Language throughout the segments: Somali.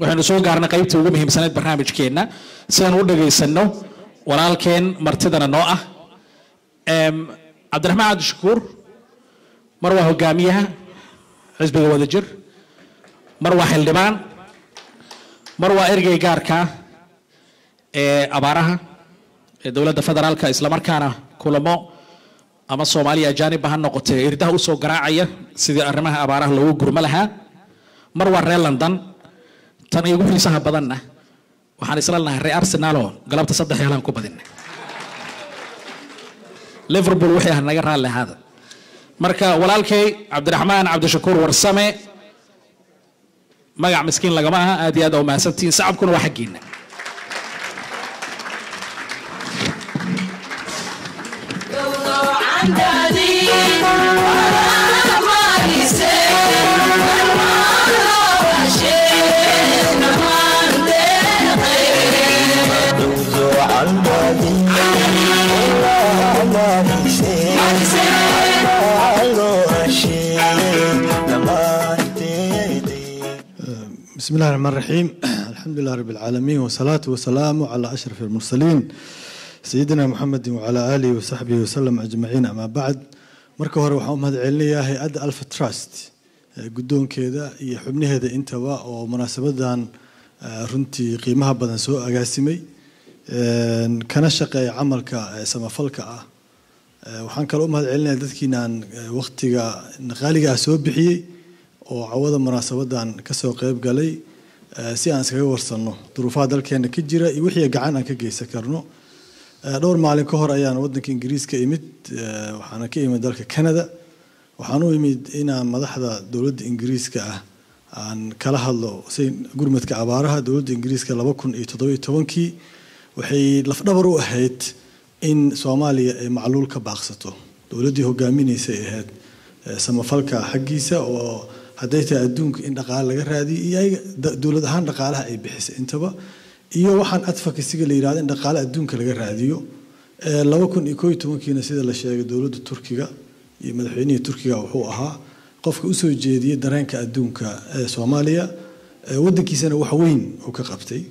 waxaynu soo gaarnay qaybtii ugu muhiimsaneyd barnaamijkeenna sidaan u dhagaysano walaalkeen martidana noo ah Em, cabdiraxmaan cabdishakuur mar waa hogaamiyaha xisbiga wadajir mar waa xildhibaan mar waa ergey gaarka ee abaaraha ee dowladda federaalka islamarkaana kulamo ama soomaaliya ajaanib ha noqotee irdaha usoo garaacaya sidii arrimaha abaaraha loogu gurmo lahaa mar waa reer london tan igu xiisaha badanna waxaan isla nahay reer arsenaloo galabta saddex yeelaan ku badinay liverpool wixii ah naga raalli ahaada marka walaalkay cabdiraxmaan cabdishakuur warsame magac miskiin lagama aha aad iyo aad aa umahadsantihiin sacabkuna waa xaggiina بسم الله الرحمن الرحيم الحمد لله رب العالمين والصلاة والسلام على أشرف المرسلين سيدنا محمد وعلى آله وصحبه وسلم أجمعين أما بعد marka hore waxaan u mahad celinayaa hay-adda alfa trust ee guddoonkeeda iyo xubnaheeda intaba oo munaasabadan eh, runtii qiimaha badan soo agaasimay een, kana shaqeeya camalka eh, samafalka ah Eh, waxaan kaloo u mahad celinayaa dadkiinaan eh, waqtiga qaaliga ah soo bixiyey oo cawada munaasabadan kasoo qeyb galay eh, si aan iskaga warsanno duruufaha dalkeena ka jira iyo wixii gacan aan ka geysan karno Eh, dhowr maalin ka hor ayaan wadanka ingiriiska imid eh, waxaana ka imid dalka canada waxaan u imid inaan madaxda dowladda ingiriiska ah aan kala hadlo si gurmadka abaaraha dowladda ingiriiska laba kun iyo toddoba iyo tobankii waxay lafdhabar u ahayd in soomaaliya ay macluul ka baaqsato dowladdii hogaaminaysay ahayd eh, samafalka xaggiisa oo hadday tahay adduunka in dhaqaale laga raadiyo iyo ayaga da- dowlad ahaan dhaqaalaha ay bixisay intaba iyo waxaan advocacyga la yidhahdo in dhaqaale adduunka laga raadiyo Eh, laba kun iyo koo iyo tobankiina sida la sheegay dowladda turkiga iyo madaxweynihii turkiga wuxuu ahaa qofka usoo jeediyey dareenka adduunka ee soomaaliya Eh, wadankiisana wax weyn uu ka qabtay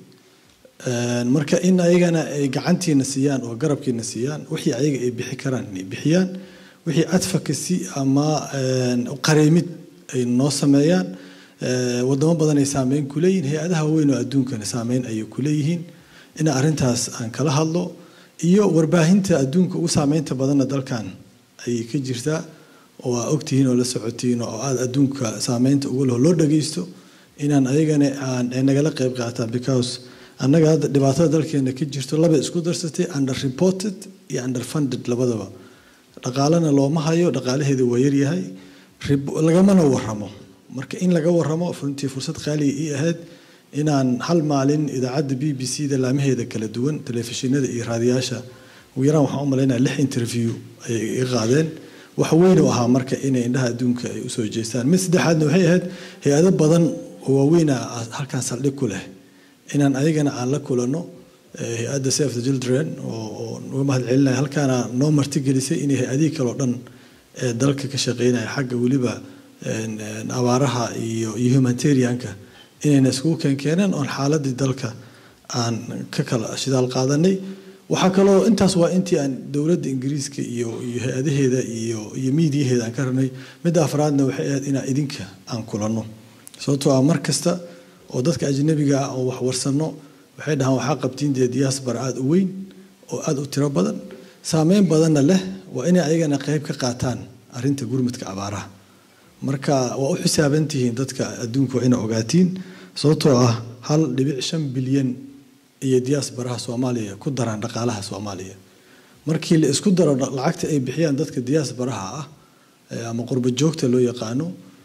Een, marka in ayagana ay gacantiina siiyaan oo garabkiina siiyaan wixii ayaga ay bixi karaan inay bixiyaan wixii advocacy ama een, qareemid ay noo sameeyaan Eh, wadamo badan ay saameyn ku leeyihiin hay-adaha waaweyn oo adduunkana saameyn ayay ku leeyihiin in arrintaas aan kala hadlo iyo warbaahinta adduunka ugu saameynta badanna dalkan ayay ka jirtaa oo aa ogtihiin oo la socotiin oo aada adduunka saameynta ugu leh oo loo dhageysto inaan ayagana aan ay nagala qayb qaataan because annaga hadda dhibaatada dalkeena ka jirto laba isku darsatay under reported iyo under funded labadaba dhaqaalena looma hayo dhaqaalaheeda waa yaryahay rib- lagamana waramo marka in laga waramo runtii fursad qaaliga ii ahayd inaan hal maalin idaacadda b b c da laamaheeda kala duwan telefishinada iyo raadiyaasha ugu yaraan waxaan u malaynaya lix interview ayay iga qaadeen wax weyn u ahaa marka inay indhaha adduunka ay usoo jeestaan mid saddexaadna waxay ahayd hay-ado badan oo waaweyn ah halkan saldhig ku leh inaan ayagana aan la kulanno eh, hay-adda save the children oo oo uga mahad celinaya halkaana noo martigelisay inay hay-adihii kale oo dhan ee dalka ka shaqeynaya xagga weliba een, een, abaaraha iyo iyo humanitarianka inayna iskugu keenkeeneen oon xaaladii dalka aan ka kala shidaal qaadanay waxaa kaloo intaas waa intii aan dowladda ingiriiska iyo iyo hay-adaheeda iyo iyo miidiyaheeda aan ka rabnay midda afraadna waxay ahayd inaan idinka aan kulanno sababtoo ah mar kasta oo dadka ajnabiga ah oo wax warsanno waxay dhahaan waxaa qabtiin dee diaspora aada u weyn oo aada u tiro badan saameyn badanna leh waa inay ayagana qayb ka qaataan arrinta gurmadka abaaraha marka waa u xisaaban tihiin dadka adduunka waa ina ogaatiin sababtoo ah hal dhibic shan bilyan iyo diaasbaraha soomaaliya ku daraan dhaqaalaha soomaaliya markii la isku daro dha- lacagta ay bixiyaan dadka diaasbaraha ah eh, ama qurba joogta loo yaqaano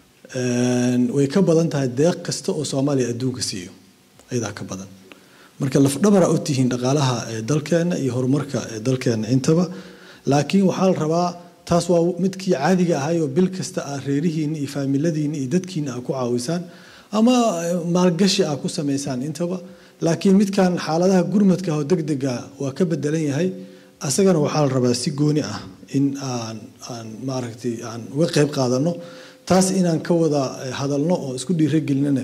een, way ka badan tahay deeq kasta oo soomaaliya adduunka siiyo ayadaa ka badan marka lafdhabara u tihiin dhaqaalaha ee dalkeena iyo horumarka ee dalkeena intaba laakiin waxaa la rabaa taas waa midkii caadiga ahayoo bil kasta ah reerihiinna iyo faamiladiinna iyo dadkiina aa ku caawisaan ama eh, maalgashi aa ku samaysaan intaba laakiin midkan xaaladaha gurmadka ah oo degdega waa ka bedelan yahay asagana waxaa la rabaa si gooni ah in aan aan maaragtay aan uga qayb qaadano taas inaan ka wada eh, hadalno oo isku dhiiragelinana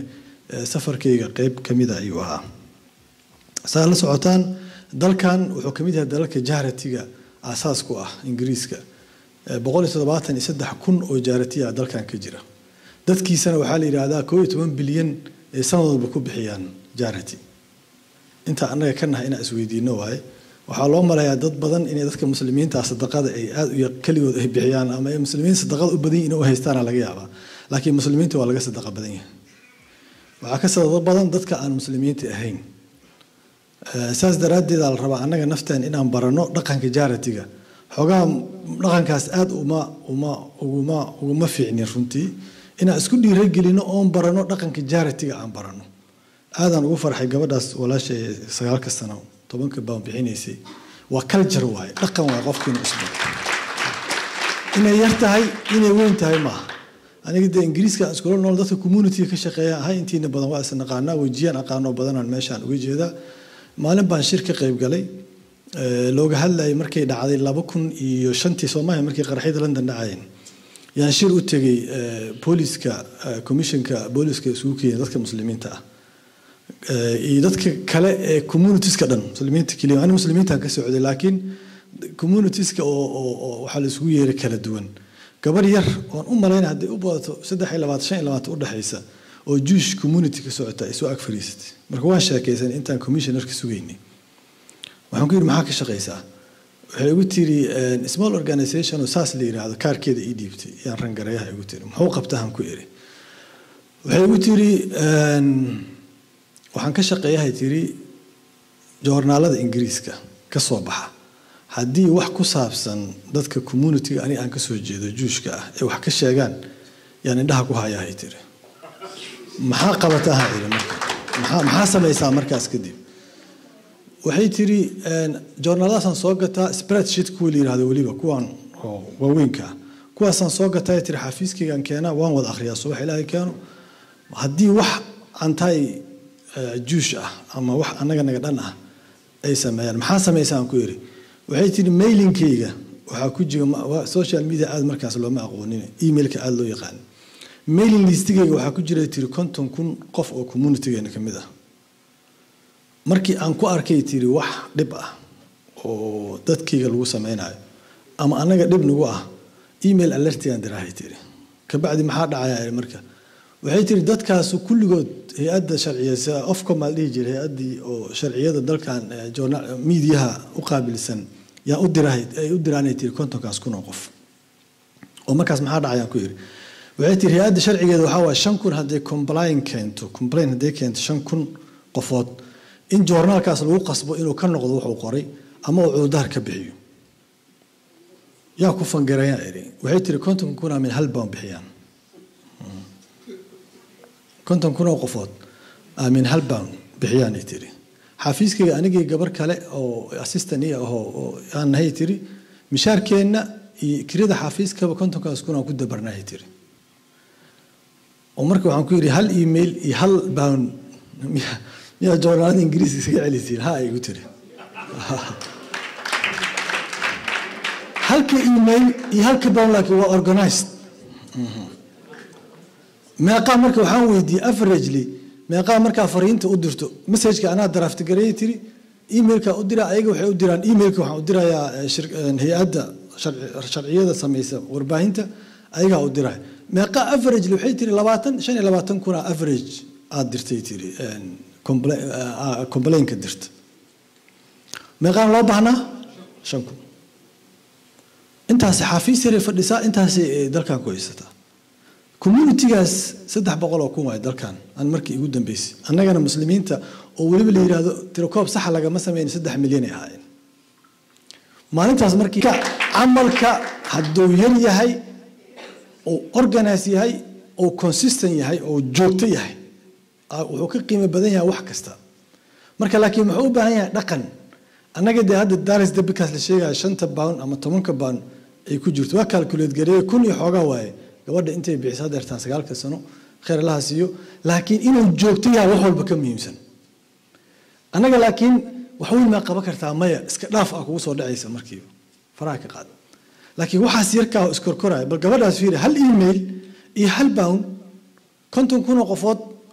safarkayga qeyb ka mida ayuu ahaa saa la socotaan dalkan wuxuu ka mid yahay dalalka jaaratiga aasaas ku ah ingiriiska boqol iyo toddobaatan iyo saddex kun oo jaaratiya ah dalkan ka jira dadkiisana waxaa la yidhaahdaa koo iyo toban bilyan ee sanad walba ku bixiyaan jaarati inta annaga ka nahay inaan isweydiino waaye waxaa loo maleeyaa dad badan inay dadka muslimiinta sadaqada ay aad u keligood ay bixiyaan ama ay muslimiin sadaqada u badan yihin u haystaana laga yaabaa laakiin muslimiinta waa laga sadaqa badan yahay waxaa ka sadaqa badan dadka aan muslimiinta ahayn saas daraaddeed la rabaa annaga nafteen inaan barano dhaqanka jaaratiga xoogaha dhaqankaas aada uma uma uguma uguma fiicnin runtii inaan isku dhiiragelino oon barano dhaqanka jaaratiga aan barano aadaan ugu farxay gabadhaas walaashay sagaalka sano tobanka baan bixinaysay waa culture waaye dhaqan waaye qofkiina isba inay yar tahay inay weyn tahay maaha aniga dee ingiriiska aan iskula nool dadka community ka shaqeeya ahay intiina badan waa is naqaanaa wejiyaan aqaanoo badanaan meeshaan uga jeedaa maalin baan shir ka qayb galay looga hadlayay markay dhacday laba kun iyo shantii soomaaliya markay qaraxyada london dhacayeen yaan shir u tegey booliska commissionka booliska isugu keenay dadka muslimiinta ah iyo dadka kale ee communitieska dhan muslimiinta keliya ani muslimiintaan ka socday laakiin communitieska oo oo waxaa la isugu yeeray kala duwan gabar yar oon u malaynay hadday u badato saddex iyo labaatan shan iyo labaatan udhexaysa oo jewish community ka socota ay soo ag fadhiisatay marka waan sheekaysan intaan commissionerka sugaynay waxaan ku yidhi maxaa ka shaqaysaa waxay igu tiri small organization oo saas la yidhaahdo kaarkeeda ii dhiibtay yaan rangareeyaha igu tiri muxuu qabtahan ku iri waxay igu tiri waxaan ka shaqeeyahay tiri joornaalada ingiriiska ka soo baxa haddii wax ku saabsan dadka communitiga ani aan kasoo jeedo juushka ah ee wax ka sheegaan yaan indhaha ku hayahay tiri maxaa qabataha iri marka maxaa maxaa samaysaa markaas kadib waxay tiri joornaaladaasaan soo gataa spreadsheet kuwa la yihahdo weliba kuwan oo waaweynka ah kuwaasaan soo gataa tiri xafiiskaygaan keenaa waan wada akhriyaa subax ilaahay keeno haddii wax antai juush ah ama wax annaga naga dhan ah ay sameeyaan maxaa samaysaan ku iri waxay tiri mailinkayga waxaa ku jira social media aad markaas looma aqoonin emailka aada loo yaqaan mailing listigayga waxaa ku jira tiri konton kun qof oo communitygeena ka mid ah markii aan ku arkay tiri wax dhib ah oo dadkayga lagu sameynayo ama annaga dhib nagu ah email alertigaan diraahay tiri kabacdi maxaa dhacaya marka waxay tiri dadkaasu kulligood hay-adda sharciyasa ofcom aa dhihi jiray hay-addii oo sharciyada dalkan miidiyaha u qaabilsan yaa u dirahay ay u diraanay tiri kontonkaas kun oo qof oo markaas maxaa dhacayaan ku yiri waxay tiri hay-adda sharcigeeda waxaa waaya shan kun hadday complain keento complain hadday keento shan kun qofood in joornaalkaas lagu qasbo inuu ka noqdo wuxuu qoray ama uu cududaar ka bixiyo yaa ku fangareeyaa iri waxay tiri konton kuna min hal baan bixiyaan konton kun oo qofood min hal baan bixiyaanay tiri xafiiskayga anigii gabar kale oo assistant ii ahoo oo aan nahay tiri mishaarkeenna iyo kirada xafiiskaba kontonkaas kun aan ku dabarnahay tiri oo marka waxaan ku yidhi hal email iyo hal bound miyaa joornaalada ingiriiska isaga celisiin ha igu tiri halka email iyo halka bound laakiin waa organized meeqaa marka waxaan weydiiyey averagely meeqaa markaa fariinta u dirto messageka anaa draft gareeyay tiri emailka u dira ayaga waxay u diraan emailka waxaan u dirayaa hay-adda sharciyada samaysa warbaahinta ayagaa u diraya meeqaa averagely waxay tiri labaatan shan iyo labaatan kuna average aad dirtay tiri complainka dirta meeqaan loo baahnaa shan kun intaasi xafiis yaray fadhisaa intaasi dalkan ku haysataa communitygaas saddex boqol oo kun waay dalkan aan markii igu dambeysay annagana muslimiinta oo weliba la yidhaahdo tirakoob saxa lagama sameyn saddex milyan ay ahaayeen maalintaas markii camalka hadduu yar yahay oo organize yahay oo consistent yahay oo joogto yahay wuxuu ka qiimo badan yahay wax kasta marka laakiin muxuu u baahan yahay dhaqan annaga dee hadda daris debikaas la sheegaya shanta pound ama tobanka pound ay ku jirto waa calculate gareeye kun iyo xoogaa waaye gabadha intay bixiso hadeertaan sagaalka sano khayr allaha siiyo laakiin inuu joogto yahay wax walba ka muhiimsan annaga laakiin wax weyn maa qaban kartaa maya iska dhaaf ah kugu soo dhacaysa markiiba faraha ka qaad laakiin waxaas yarkaa iskorkoraya bal gabadhaas fiiri hal email iyo hal bound konton kun oo qofood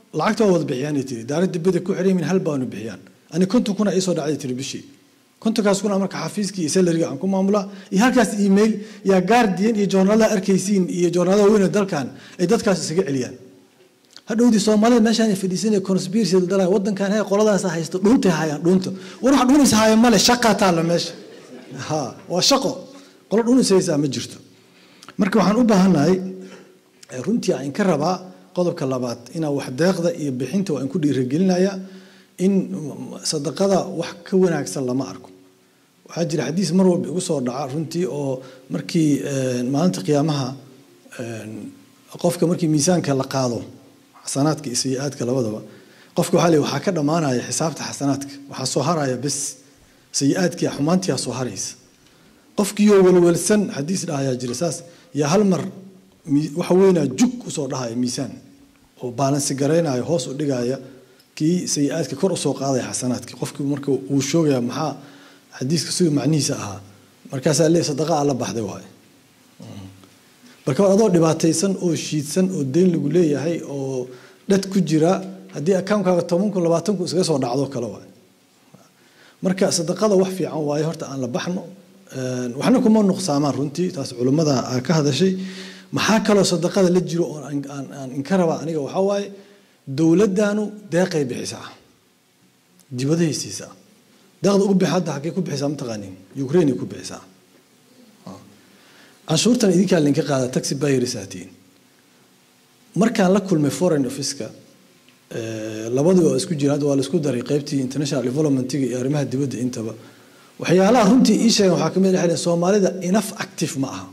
lacagta waa wada bixiyaanay tiri daarad dibada ku xiran yihiin hal baanu bixiyaan ani konton kuna iisoo dhacday tiri bishii kontonkaas kuna marka xafiiskii iyo salariga aan ku maamulaa iyo halkaas email yaa guardian iyo joornaalada arkaysiin iyo joornaalada weyne dalkan ay dadkaas isaga celiyaan hadhowdii soomaalida meeshaan fadhiisanaya conspiracy dalaya wadankan hey qoladaas haysto dhuuntay hayaan dhuunta war wax dhuunaysa haya male shaqaa taalla meesha ha waa shaqo qolo dhuunaysaysaa ma jirto marka waxaan u baahannahay runtii aan ka rabaa qodobka labaad inaa wax deeqda iyo bixinta waan ku dhiirigelinaya in sadaqada wax ka wanaagsan lama arko waxaa jira xadiis mar walba igu soo dhaca runtii oo markii maalinta qiyaamaha qofka markii miisaanka la qaado xasanaadka iyo sayi-aadka labadaba qofka waxaa leey waxaa ka dhammaanaya xisaabta xasanaadka waxaa soo haraya bes sayi-aadkii xumaantiyaa soo haraysa qofkiioo walwalsan xadiis dhahayaa jira saas yaa hal mar waxa weynaa jug usoo dhahaya miisaan oo baalansi garaynaya hoos u dhigaya kii sayi-aadka kor usoo qaadaya xasanaadkii qofkii marka uu shoogaya maxaa xadiiska siduu macnihiisa ahaa markaasaa lee sadaqa alla baxday waay marka adoo dhibaataysan oo shiidsan oo deyn lagu leeyahay oo dhad ku jira haddii akaunkaaga toban kun labaatan kun iskaga soo dhacdo kale waay marka sadaqada wax fiican waaye horta aan la baxno waxna kuma nuqsaamaan runtii taas culummada aa ka hadashay maxaa kaloo sadaqada la jiro oo aan inka rabaa aniga waxaa waaye dowladdaanu deeqay bixisaa dibadahay siisaa deeqda ugu bixi hadda xaggee ku bixisaa mataqaanin ukraine ku bixisaa canshuurtan idinkaa linka qaada taxi bayrisaatiin markaan la kulmay foreign officeka labadii oo isku jira hadda waa laisku daray qaybtii international developmentiga iyo arrimaha dibadda intaba waxyaalaha runtii ii sheegan waxaa kamid ah soomaalida enough active ma aha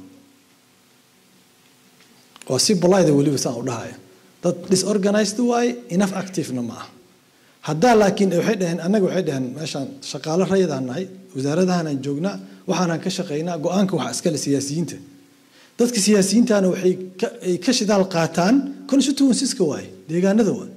waa si bolida weliba saan u dhahaya dad disorganized waaye enough activena ma aha haddaa laakiin waxay dhaheen annaga waxay dhaheen meeshaan shaqaalo rayadaan nahay wasaaradahanaan joognaa waxaanaan ka shaqaynaa go-aanka waxa iskale siyaasiyiinta dadka siyaasiyiintana waxay ay ka shidaal qaataan constituenceska waaye deegaanada waaye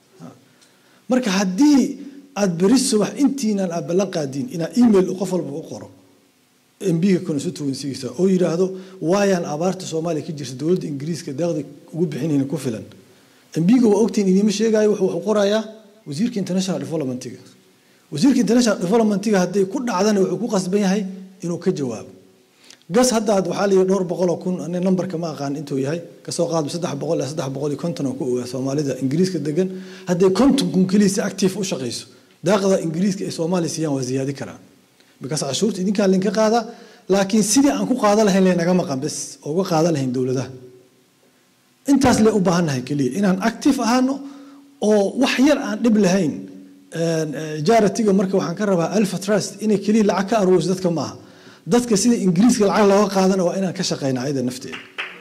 marka haddii aad beri subax intiinan aad ballan qaadiin inaad email qof walba u qoro mbiga constituencygiisa oo yidhaahdo waayaan abaarta soomaaliya ka jirta dowladda ingiriiska deeqda ugu bixinayna ku filan mbiga waa ogtiin idiima sheegayo wuxuu qorayaa wasiirka international developmentiga wasiirka international developmentiga hadday ku dhacdana wuxuu ku qasban yahay inuu ka jawaabo gas haddaad waxaa layidhi dhowr boqol oo kun ani nambarka ma aqaan intuu yahay kasoo qaadba saddex boqol ilaa saddex boqol iyo konton oo ku ogaa soomaalida ingiriiska degan hadday konton kun keliya si active u shaqayso daaqda ingiriiska ay soomaaliya siiyaan waa ziyaadi karaan bikaas cashuurta idinkaa linka qaada laakiin sidii aan ku qaada lahayn lanaga maqan bes oo uga qaada lahayn dowladaha intaas le u baahannahay keliya inaan active ahaano oo wax yar aan dhib lahayn jaratiga marka waxaan ka rabaa alpha trust inay keliya lacag ka aruuriso dadka maaha dadka sida ingiriiska lacag looga qaadana waa inaan ka shaqayna ayada nafteeda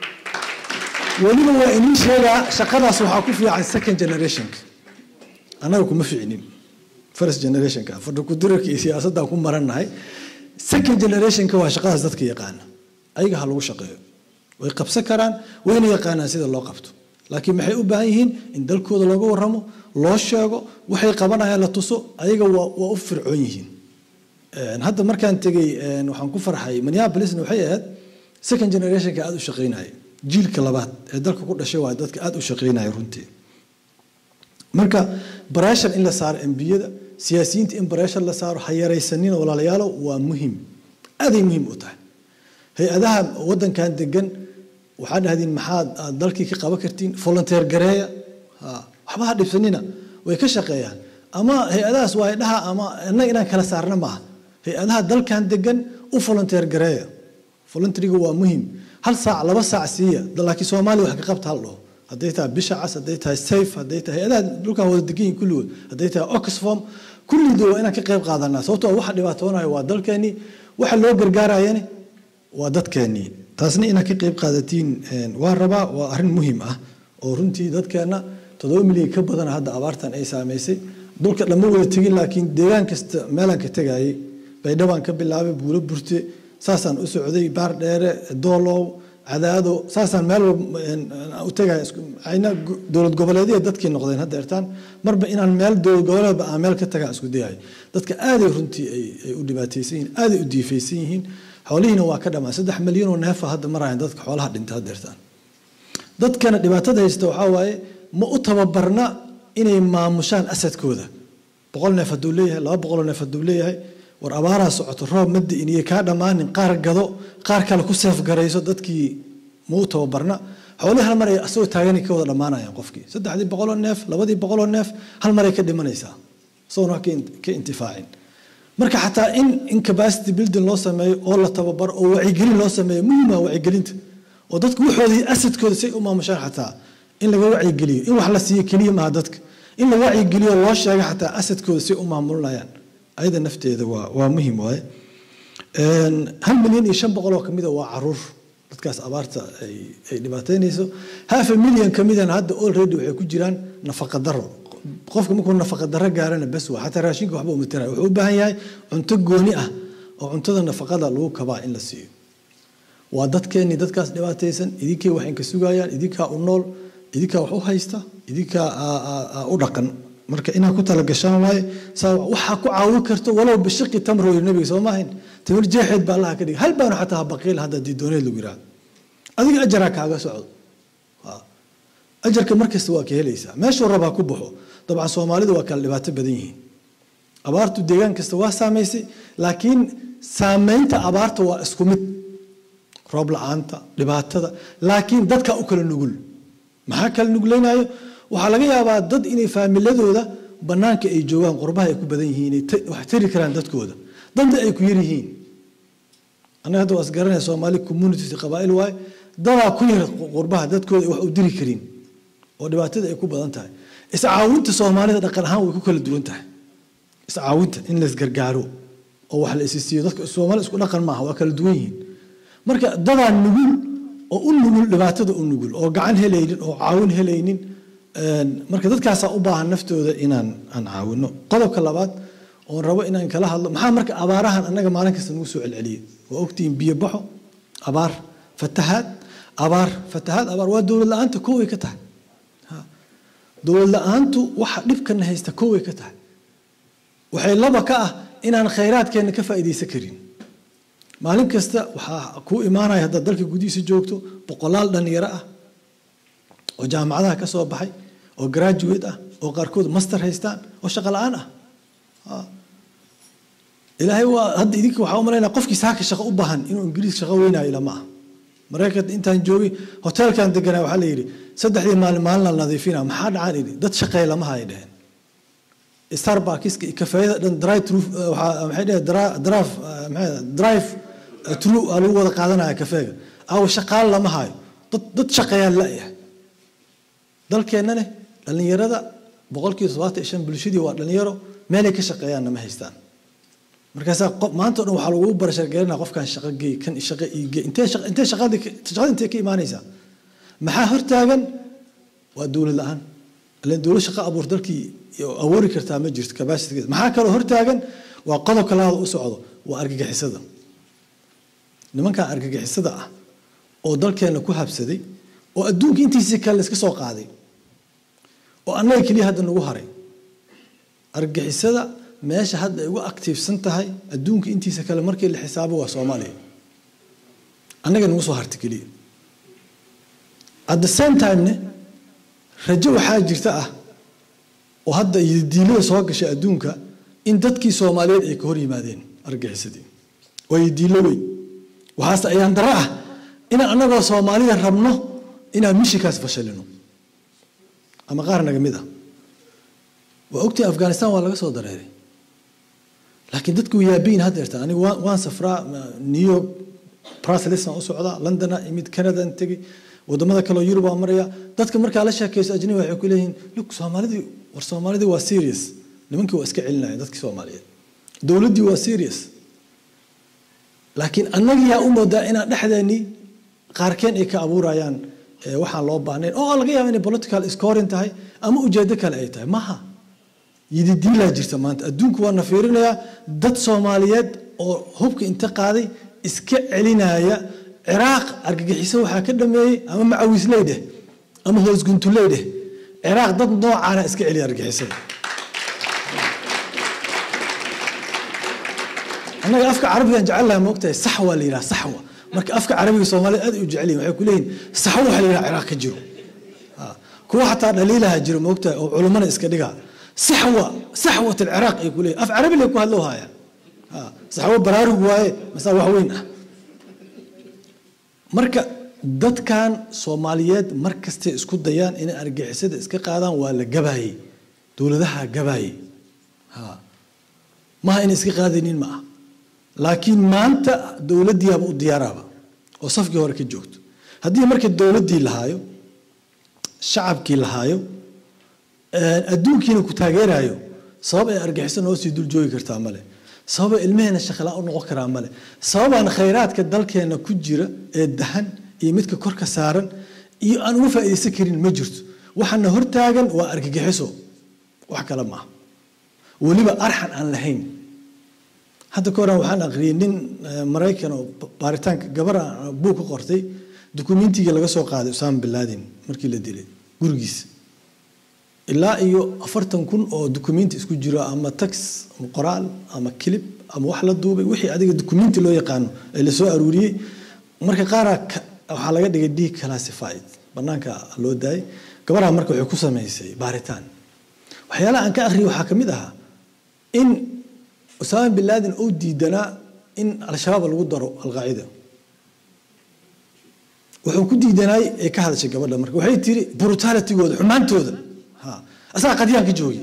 weliba waa inii sheegaa shaqadaas waxaa ku fiican second generationka annaga kuma ficinin first generationka fadhi kudirarka iyo siyaasaddan ku marannahay second generationka waa shaqadaas dadka yaqaana ayaga ha lagu shaqeeyo way qabsan karaan wayna yaqaanaan sida loo qabto laakiin maxay u baahan yihiin in dalkooda looga warramo loo sheego waxay qabanayaan la tuso ayaga waa waa u fircoon yihiin hadda markaan tegey waxaan ku farxay minneapolisna waxay ahayd second generationka aada u shaqaynaya jiilka labaad ee dalka ku dhashay waa dadka aada u shaqaynaya runtii marka barashar in la saaro embiyada siyaasiyiinta in barashar la saaro ha yaraysanina walaalayaalo waa muhim aaday muhiim u tahay hay-adaha wadankan degan waxaa dhahdeen maxaad aad dalkii ka qaban kartiin volunteer gareeya waxba ha dhibsanina way ka shaqeeyaan ama hay-adahaas waa dhaha ama innaga inaan kala saarna maaha hay-adaha dalkan degan u volunteer gareeya volunteeriga waa muhiim hal saac laba saac siiya laakiin soomaaliya wax ka qabta hal dhaho hadday tahay bisha cas hadday tahay safe hadday tahay hay-adaha dhulkan wada degan yihin kulligood hadday tahay oxfam kulligood waa inaan ka qayb qaadanaa sababtoo waxa dhibaatoonayo waa dalkeenii waxa loo gargaarayani waa dadkeenii taasna inaad ka qayb qaadatiin waa rabaa waa arrin muhiim ah oo runtii dadkeenna toddoba milyan ka badana hadda abaartan ay saamaysay dhulka dhamma wada tegin laakiin deegaan kasta meelaan ka tegayay baydhabaan ka bilaabay buulo burte saasaan u socday baar dheere doolow cadaado saasaan meel u tegaya ayna dowlad goboleedyada dadkii noqdeen hadda ertaan marba inaan meel dowlad goboleedba aan meel ka tagaan isku dayayo dadka aaday runtii ay u dhibaataysan yihiin aaday u diifaysan yihiin xoolihiina waa ka dhamaan saddex milyan oo neefa hadda marayan dadka xoolaha dhinta hadda ertaan dadkana dhibaatada haysta waxaa waaye ma u tababarna inay maamushaan asadkooda boqol neef hadduu leeyahay laba boqoloo neef hadduu leeyahay war abaaraa socoto roob ma di'in iyo kaa dhammaanin qaar gado qaar kale ku seefgarayso dadkii mau tababarna xoolihii hal mar ay asagoo taagani ka wada dhammaanayaan qofkii saddexdii boqoloo neef labadii boqoloo neef hal maray ka dhimanaysaa isagoon wax ka intifaacin marka xataa in in capacity building loo sameeyo oo la tababaro oo wacyigelin loo sameeyo muhiima wacyigelinta oo dadku waxoodii asadkooda say u maamushaan xataa in laga wacyigeliyo in wax la siiyo keliya maaha dadka in la wacyigeliyo loo sheego xataa asadkooda say u maamulinayaan ayada nafteeda waa waa muhiim waaye hal milyan iyo shan boqol oo kamida waa caruur dadkaas abaarta ay ay dhibaataynayso half a million kamidana hadda already waxay ku jiraan nafaqa daro qofka markuu nafaqa daro gaarana bas waa xataa raashinka waxba uma tirayo wuxuu u baahan yahay cunto gooni ah oo cuntada nafaqada lagu kabaa in la siiyo waa dadkeennii dadkaas dhibaataysan idinkay wax inka sugayaan idinkaa u nool idinkaa wax u haysta idinkaa u dhaqan marka inaad ku talagashaan waaye waxaa ku caawin karto walow bishaqi tamro yiri nabiga soo maahayn tamir jeexeed baa allaha ka dhigay hal baanu xataa habaqiil hadda diidooneed lagu yiraahdo adiga ajaraa kaaga socdo ajarka markasta waa ka helaysaa meeshuu rabaa ku baxo dabcan soomaalidu waa kala dhibaato badan yihiin abaartu deegaan kasta waa saamaysay laakiin saamaynta abaarta waa isku mid roob la-aanta dhibaatada laakiin dadka u kala nugul maxaa kala nuglaynayo waxaa laga yaabaa dad inay faamiladooda banaanka ay joogaan qurbaha ay ku badan yihiin wax tari karaan dadkooda dadna ay ku yar yihiin anaga hadda waa isgaranaya soomaali communities qabaa'il waaye dadaa ku yar qurbaha dadkooda ay wax u diri karin oo dhibaatada ay ku badan tahay iscaawinta soomaalida dhaqan ahaan way ku kala duwan tahay iscaawinta in la isgargaaro oo wax la isi siiyo dadka soomaali isku dhaqan maaha waa kala duwan yihiin marka dadaa nugul oo u nugul dhibaatada u nugul oo gacan helaynin oo caawin helaynin marka dadkaasaa u baahan naftooda inaan aan caawino qodobka labaad oon rabo inaan kala hadlo maxaa marka abaarahan annaga maalin kasta nagu soo celceliyay waa ogtihiin biyo baxo abaar fatahaad abaar fatahaad abaar waa dowlad la-aanta koway ka tahay dowlad la-aantu waxa dhibkana haysta koway ka tahay waxay laba ka ah inaan khayraadkeenna ka faa'iidaysan karin maalin kasta waxaa kuu imaanaya haddaad dalka gudihiisa joogto boqolaal dhalinyaro ah oo jaamacadaha ka soo baxay oo graduate ah oo qaarkood master haystaan oo shaqo la-aan ah ilaahay waa hadda idinka waxaa u malaynaya qofkii saaka shaqo u baahan inuu ingiriis shaqo weynaayo lama ah maraykanka intaan joogay hoteelkan deganaa waxaa la yidhi saddexdii maalin maalin la nadiifina maxaa dhacaan idhi dad shaqeeya lama hay dheheen starbuckska iyo kafeeyada dhan drive through waxaa maxay dheheen drive maxay drive through aa lagu wada qaadanaya kafeega awa shaqaale lama hayo dad dad shaqeeyaan la-yahay dalkeennane dhallinyarada boqolkiiba toddobaatan iyo shan bulshadii waa dhallinyaro meelay ka shaqeeyaanna ma haystaan markaasaa maanta o dhan waxaa lagugu barashargelinaa qofkan shaqo geey kan shaqo ii geey intee intee shaqadii shaqada intee ka imaanaysaa maxaa hortaagan waa dowlad la-aan ilan dowlad shaqo abuur dalkii awoori kartaa ma jirto capacity maxaa kaloo hortaagan waa qodobka labaad u socdo waa argagixisada nimankan argagixisada ah oo dalkeenna ku habsaday oo adduunka intiisii kale iska soo qaaday oo annaga keliya hadda nagu haray argagixisada meesha hadda ay ugu actiifsan tahay adduunka intiisa kale markii la xisaabo waa soomaaliya annaga nagu soo harta keliya at the same time-ne rajo waxaa jirta ah oo hadda diilada soo gashay adduunka in dadkii soomaaliyeed ay ka hor yimaadeen argagixisadii waa diilo weyn waxaase ayaan daro ah inaan annagoo soomaalida rabno inaan mishikaas fashilino ama qaar naga mid ah waa ogtahay afghanistan waa laga soo dareeray laakiin dadku yaabayin haddeerta anigu waan safraa new york bruselsaan u socdaa londona imid canadan tegey wadamada kaleo yurub waa maraya dadka markaa la sheekayso ajnabi waxay ku leeyihiin luk soomaalidii war soomaalidii waa serious nimankii waa iska celinaya dadkii soomaaliyeed dowladdii waa serious laakiin annagiyaa u moodaa inaan dhexdeennii qaarkeen ay ka abuurayaan waxaan loo baahnayn oo laga yaaba inay political scoring tahay ama ujeedo kale ay tahay maha yididiilaa jirta maanta adduunku waa na fiirinayaa dad soomaaliyeed oo hubka inta qaaday iska celinaya ciraaq argagixiso waxaa ka dhameeyey ama macawiisley dheh ama hoosguntuley dheh ciraaq dad noocaana iska celiya argagixisada annaga afka carabigan jecelahay moogtahay saxwa la yidhaha saxwa marka afka carabiga soomaalida aad u jecel yihin waxay ku leeyihin saxwo waxa la yidhaha ciraaq ka jiro kuwa xataa dhaliilaha jiro moogtahay oo culummana iska dhigaa saxwa saxwat alciraaq ay ku leeyihin af carabi lay ku hadloo haayaan saxwo baraarug waaye masaa wax weyn ah marka dadkan soomaaliyeed mar kastay isku dayaan inay argixisada iska qaadaan waa la gabaayey dowladaha gabaayey maaha inay iska qaadaynin ma ah laakiin maanta dowladdiiaba u diyaaraaba oo safkii hore ka joogto haddii marka dowladdii lahaayo shacabkii lahaayo adduunkiina ku taageerayo sabab ay argixiso noo sii dul joogi kartaa male sababa ilmaheena shaqalaa u noqon karaa male sababaan khayraadka dalkeena ku jira ee dahan iyo midka korka saaran iyo aan uga faa'iidaysan karin ma jirto waxaana hortaagan waa argagixiso wax kale maaha weliba arxan aan lahayn hadda ka horan waxaan aqriyay nin maraykan oo baaritaanka gabar buug ka qortay dukumentiga laga soo qaaday usaama bin laden markii la dilay gurigiisa ilaa iyo afartan kun oo dukumenti isku jiro ama tax ama qoraal ama kilib ama wax la duubay wixii adiga dukumenti loo yaqaano ee lasoo aruuriyey marka qaaraa waxaa laga dhigay d classified banaanka loo daayay gabadha marka waxay ku samaysay baaritaan waxyaalaha aan ka akhriyay waxaa ka mid ahaa in usaama bin laden uu diidanaa in al-shabaab lagu daro alqaacida wuxuu ku diidanaay ee ka hadashay gabadha marka waxay tiri brutalitigooda xumaantooda asagaa qadyaan ka joogi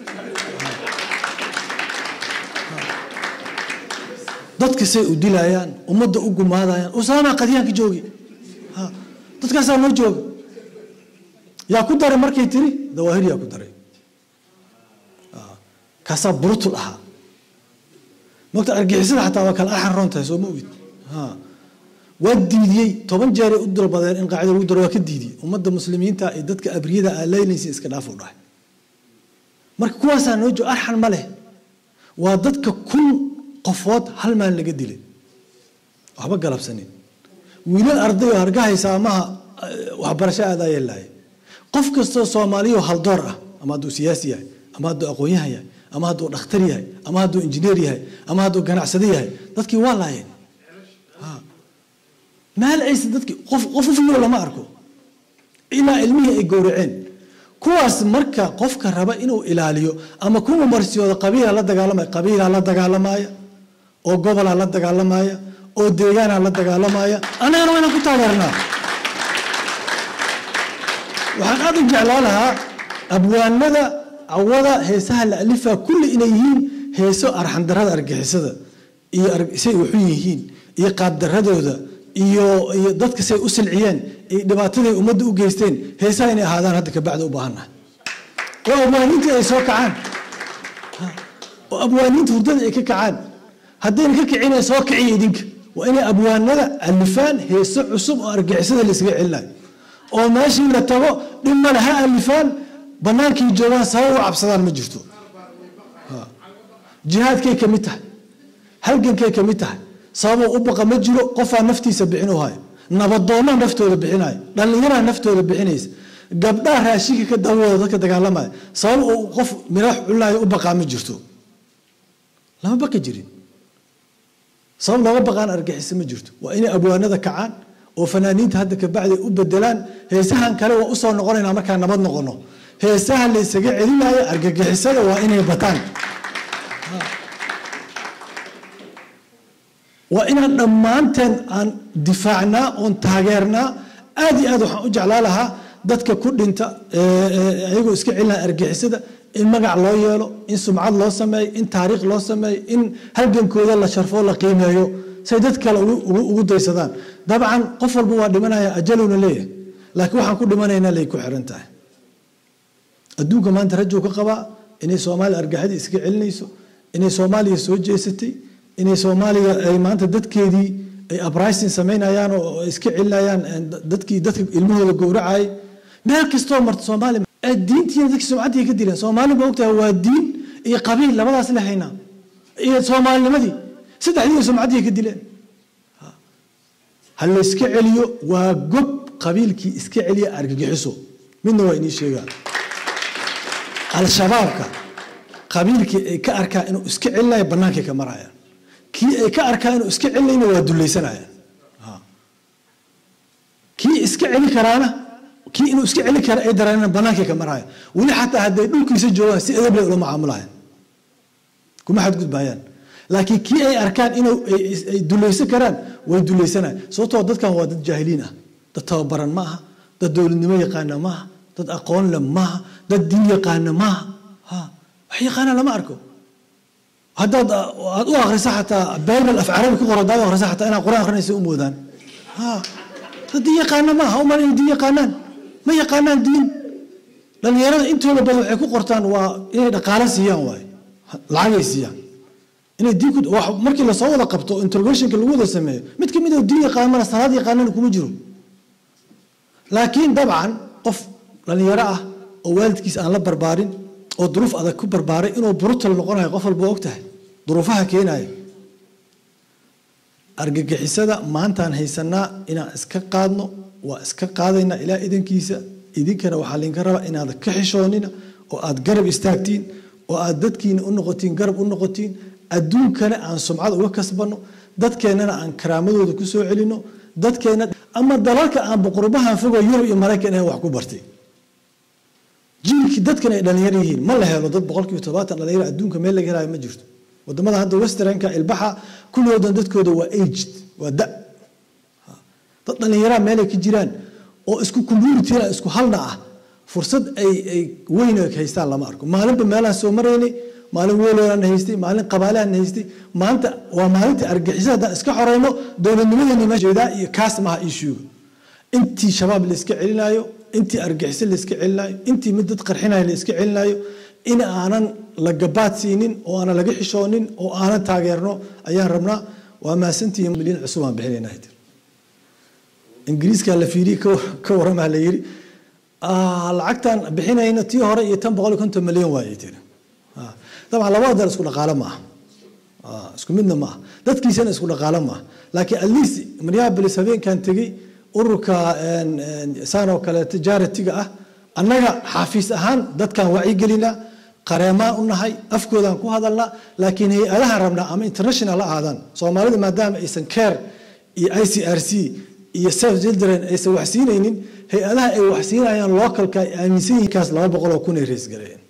dadka say u dilayaan ummadda u gumaadayaan usaamaa qadyaan ka joogi dadkaasaa noo jooga yaa ku daray markay tiri dawaahir yaa ku daray kaasaa brutul ahaa mogta argixisada xataa waa kala arxan roon tahay soo ma ogid waa diidiyey toban jeeray u dalbadeen in qaacida lagu daro waa ka diidiyey ummadda muslimiinta iyo dadka abriyada aa leynaysa iska dhaaf u dhahay marka kuwaasaa noo jooga arxan ma leh waa dadka kun qofood hal maalin laga dilay waxba galabsanin wiilal arday oo hargahaysa amaha waxbarasho aadaa yeelaaye qof kastoo soomaaliyo haldoor ah ama hadduu siyaasi yahay ama hadduu aqoonyahan yahay ama hadduu dhakhtar yahay ama hadduu injineer yahay ama hadduu ganacsado yahay dadkii waa laayeen maal aysa dadkii qof qof u fiyo lama arko ilaa ilmihii ay gowraceen kuwaas marka qofka raba inuu ilaaliyo ama kuwa marsiyooda qabiila la dagaalamaya qabiilaa la dagaalamaya oo gobolaa la dagaalamaya oo deegaanaa la dagaalamaya annagana waynaan ku taageernaa waxaan aad u jeclaa lahaa abwaanada cawada heesaha la alifaa kulli inay yihiin heeso arxandarada argixisada iyo say waxu yihiin iyo qaabdaradooda iyo iyo dadka say u silciyeen iyo dhibaataday ummadda u geysteen heesaha inay ahaadaan hadda kabacda u baahannahay oo abwaaniintii ay soo kacaan oo abwaaniinta hurdada ay ka kacaan haddayna ka kicinay soo kiciya idinka waa inay abwaanada alifaan heeso cusub oo argixisada laysaga celinayo oo meeshii la tago dhib male ha alifaan bannaankii joogaan sabab u cabsadaan ma jirto jihaadkay ka mid tahay halgankay ka mid tahay sababoo u baqa ma jiro qofaa naftiisa bixin u hayo nabadoonnaa naftooda bixinayo dhallinyaraa naftooda bixinaysa gabdhaa raashinka ka dawooda dadka dagaalamaya sabab uu qof miraax culaaya u baqaa ma jirto lama baqi jirin sabab looga baqaan argixisa ma jirto waa inay abwaanada kacaan oo fanaaniinta hadda kabacdi u bedelaan heesahan kale waa usoo noqonaynaa markaa nabad noqono heesaha la ysaga celinayo argagixisada waa inay bataan waa inaan dhammaanteen aan difaacnaa oon taageernaa aad iyo aad waxaan u jeclaa lahaa dadka ku dhinta ayagoo iska celinaya argixisada in magac loo yeelo in sumcad loo sameeyo in taariikh loo sameeyo in halgankooda la sharfoo la qiimeeyo say dad kale ugu daysadaan dabcan qof walba waa dhimanaya ajalowna leeyahay laakiin waxaan ku dhimanaynaa lay ku xiran tahay adduunka maanta rajuu ka qabaa inay soomaaliya argaxadii iska celinayso inay soomaaliya soo jeesatay inay soomaaliya ay maanta dadkeedii ay abrisin samaynayaan oo iska celinayaan dadkii dadka ilmahooda gowracayay meel kastoo marta soomaaliya diintiina dadkii sumcaddii ka dileen soomaali ma ogtahay waa diin iyo qabiil labadaas la haynaa iyo soomaalinimadii saddexdii sumcaddii ka dileen ha la iska celiyo waa gob qabiilkii iska celiya argagixiso midna waa inii sheegaa al-shabaabka qabiilkii ay ka arkaa inuu iska celinayo bannaankay ka marayaan kii ay ka arkaa inuu iska celinayna waa dulaysanayaan kii iska celi karaana kii inuu iska celin kara ay dareenaan bannaankay ka maraya weli xataa hadday dhulkiisa joogaan si edab leh ula macaamulayan kuma xadgudbayaan laakiin kii ay arkaan inuu ay dulaysan karaan way dulaysanayaan sababtoo dadkan waa dad jaahiliin ah dad tababaran ma aha dad dowladnimo yaqaana maaha dad aqoon le maaha dad diin yaqaana maaha ha wax yaqaana lama arko haddaad aad u akrisa xataa bible af carabi ku qoran daad u akrisa xataa inaad quraan akrinaysa u moodaan ha dad diin yaqaana maaha uman inay diin yaqaanaan ma yaqaanaan diin dhalinyarada intooda badan waxay ku qortaan waa inay dhaqaalo siiyaan waaye lacagay siiyaan inay diin ku markii lasoo wada qabto interrogationka lagu wada sameeyo mid ka mid oo diin yaqaanana salaad yaqaanana kuma jiro laakiin dabcan qof dhalinyaro ah oo waalidkiis aan la barbaarin oo duruuf adag ku barbaaray inuu brutal noqonayo qof walba og tahay duruufaha keenaya argagixisada maantaan haysanaa inaan iska qaadno waa iska qaadaynaa ilaa idankiisa idinkana waxaa laydinka rabaa inaad ka xishoonina oo aad garab istaagtiin oo aad dadkiina u noqotiin garab u noqotiin adduunkana aan sumcad uga kasbanno dadkeennana aan karaamadooda ku soo celinno dadkeenna ama dalalka aan boqorbahan fogoo yurub iyo maraykan ahayn wax ku bartay jiilkii dadkan ay dhalinyaro yihiin ma la helo dad boqolkiiba todobaatan dhalinyaro adduunka meel laga helayo ma jirto wadamada hadda westernka ilbaxa kulloodan dadkooda waa aged waa da dad dhallinyaraa meelay ka jiraan oo isku communityna isku halna ah fursad ay ay weyn haystaan lama arko maalinba meelaan soo maraynay maalin weeloolaan haystay maalin qabaalahan haystay maanta waa maalintii argixisada haddaan iska xoreyno dowladnimadeenna ma jeedaa iyo kaas maha ishuuga intii shabaab la iska celinaayo intii argixiso la iska celinaayo intii mid dad qarxinayo la iska celinaayo in aanan la gabaad siinin oo aanan laga xishoonin oo aanan taageerno ayaan rabnaa waa maasantihiin milyan cusub aan bixinaynaa tir ingiriiskaa la fiiriyey ka warramaa la yiri lacagtaan bixinayno tii hore iyo tan boqol iyo konton milyan waayay tiri dabcan labada dal isku dhaqaalo maaha isku midna maaha dadkiisana isku dhaqaalo maaha laakiin at least minneapolis habeenkan tegey ururka saanoo kale tijaaratiga ah annaga xaafiis ahaan dadkan wacyigelinaa qareemaan u nahay afkoodaan ku hadalnaa laakiin hay-adaha rabnaa ama international ha ahaadaan soomaalida maadaama aysan care iyo i c r c iyo self children aysan waxsiinaynin hay-adaha ay waxsiinayaan localka ay aaminsan yihiin kaas laba boqol oo kun ay reesgareeyeen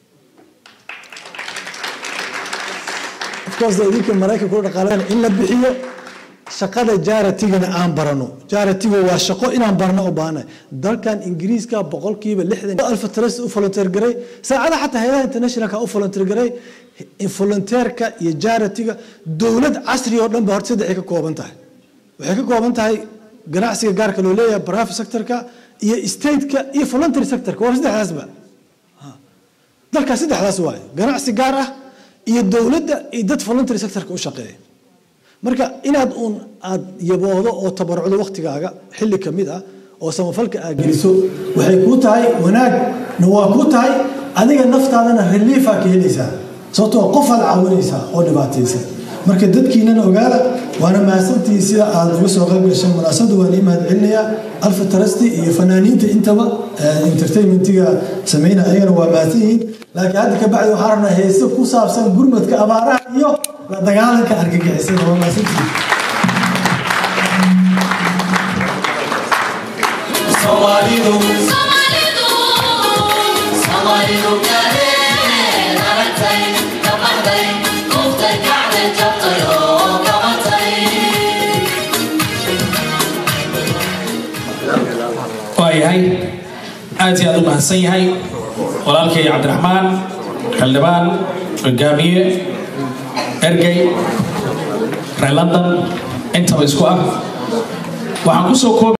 idinka maraykanka u dhaqaalaan in la bixiyo shaqada jaratigana aan barano jaratiga waa shaqo inaan barno u baahanahay dalkan ingiriiska boqolkiiba lixdan alfatras u volunteer garay saacada xataa hayadaha internationalka u volunteer garay volunteerka iyo jaratiga dowlad casri oo dhan ba horta saddexay ka kooban tahay waxay ka kooban tahay ganacsiga gaarka loo leeyahay private sectorka iyo stateka iyo voluntary sectorka waa saddexdaasba dalkaas saddexdaas waaye ganacsi gaar ah iyo dowladda iyo dad voluntary sectorka u shaqeeya marka inaad uun aad yaboodo oo tabarucdo waktigaaga xilli ka mid ah oo samafalka aad geliso waxay kuu tahay wanaagna waa kuu tahay adiga naftaadana reliifa ka helaysaa sababtoo qofaad caawinaysaa oo dhibaataysa marka dadkiinana ogaada waana mahadsantihiin sida aad uga soo qayb gashay munaasabada waan ii mahad celinayaa alfa tarasti iyo fanaaniinta intaba entertainmentiga samayna ayagana waa mahadsan yihiin laakiin hadda ka bacdi waxaan rabnaa heese ku saabsan gurmadka abaaraha iyo la dagaalanka argagixisada waa mahadsantihiin Somalidu Somalidu Somalidu kale aragtay kabaxday kuftay kacday jabtay oo qabatay waayahay aad iyo aad u mahadsan yahay walaalkay cabdiraxmaan xildhibaan hogaamiye ergey reer london intaba isku ah waxaan kusoo koob